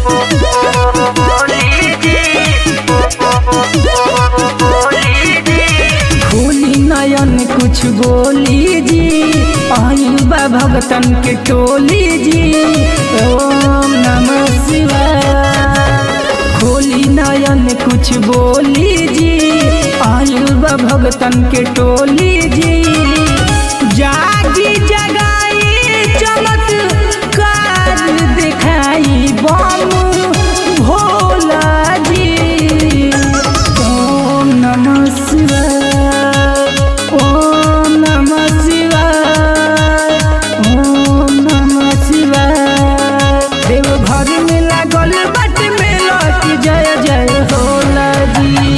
खोली नयन कुछ बोली जी आइल बा भगतन के टोली जी ओम नमः शिवाय खोली नयन कुछ बोली जी आइल बा भगतन के टोली जी जागी जगाई चमत्कार दिखाई बम भोला जी ओम नमः शिवाय ओम नमः शिवाय ओम नमः शिवाय देव घर में लागल बट मेला की जय जय होला जी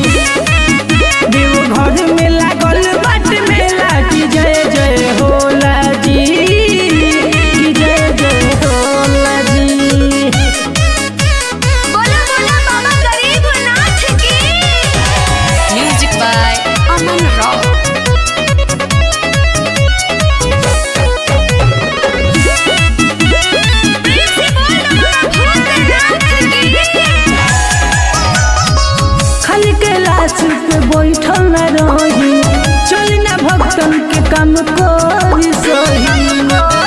देव घर में लागल बट मेला की जय जय होला जी की जय जय होला जी बोला बोला बाबा गरीबनाथ की Music by Aman Rao. प्रेम से बोल बाबा भूतनाथ की खाली कैलाश पे बैठल न रही चल न भक्तन के काम करी सही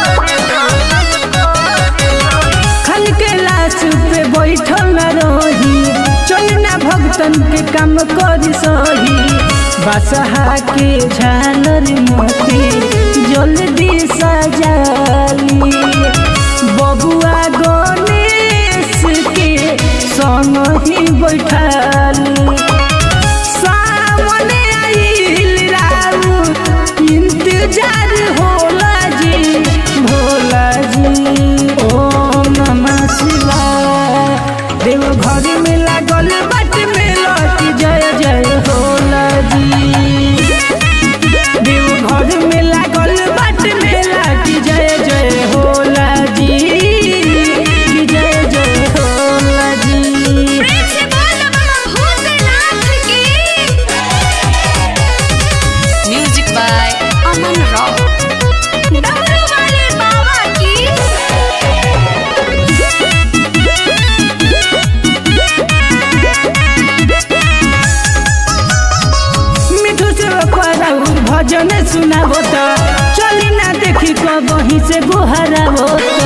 खाली कैलाश पे बैठल न रही चल न भक्तन के काम करी सही बसहा के झालर मोती जल्दी सजाली बबुआ गणेश के संग ही बैठाली सामने आइल राउत इंतजार होला जी भोला जी ओम नमः शिवाय देव घर में लागल बट में लौटी जय जय होला जी देव घर में लागल बट में लाटी जय जय होला जी की जय जय होला जी प्रेम से बोल बाबा भूतनाथ की Music by Aman Rao. डमरू वाले बाबा की मिठू से पराउर भजन सुनाबो त चली ना देखी कबही से गोहराबो